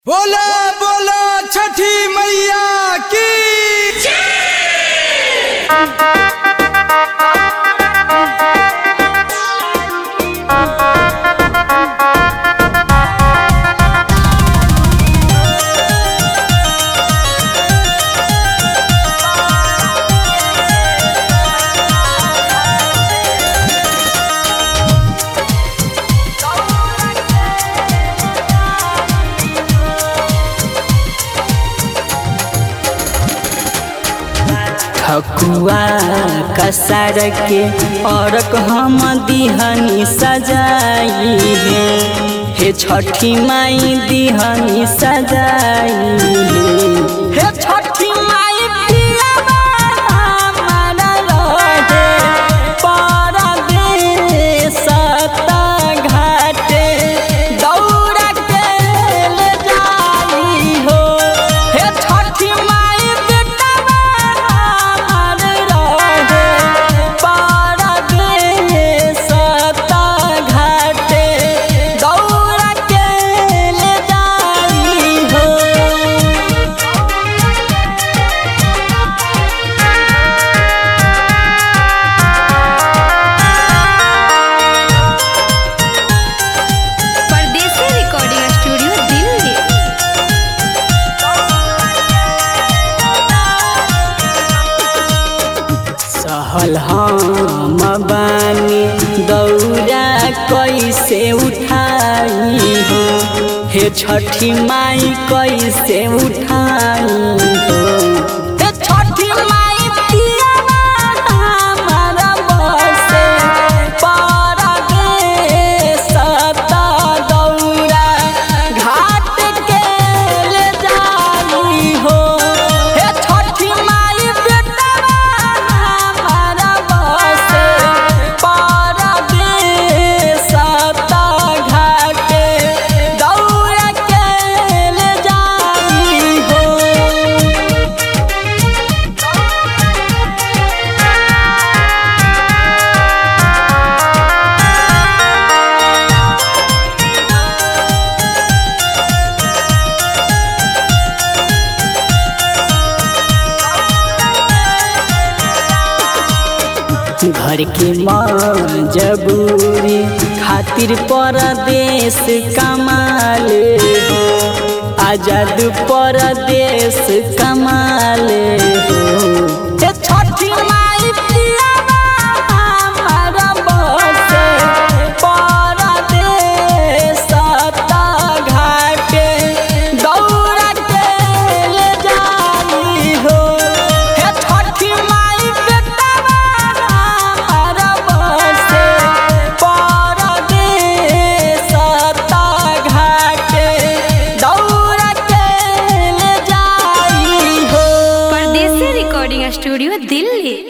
बोला बोला छठी मैया की ठकुआ कसार के औरक हम दिहनी सजाई है हे छठी माई दिहनी सजाई है हे छठी माई पियावा हमारा रहे परदेस घाटे दौड़ा के ले जाई हो हे छठी माई बेटवा हमार रहे परदेस घाटे दौड़ा के ले जाई हो परदेसी रिकॉर्डिंग स्टूडियो दिल्ली सहल हम बानी दौरा कैसे उठाई हो हे छठी माई कैसे उठाई हो हे छठी माई पियावा हमारा बसे परदेस दौरा घाट के ले जाई हो हे छठी माई बेटवा हमारा बसे परदेस घाटे दौड़ा के ले जाई हो घर के मजबूरी खातिर परदेश कमाले हो आजाद परदेश कमाले हो हे छठी माई पियावा हमारा बसे परदेश घाटे दौड़ा के ले जाई हो हे छठी माई बेटवा हमारा बसे परदेस घाटे दौड़ा के ले जाई हो परदेसी रिकॉर्डिंग स्टूडियो दिल्ली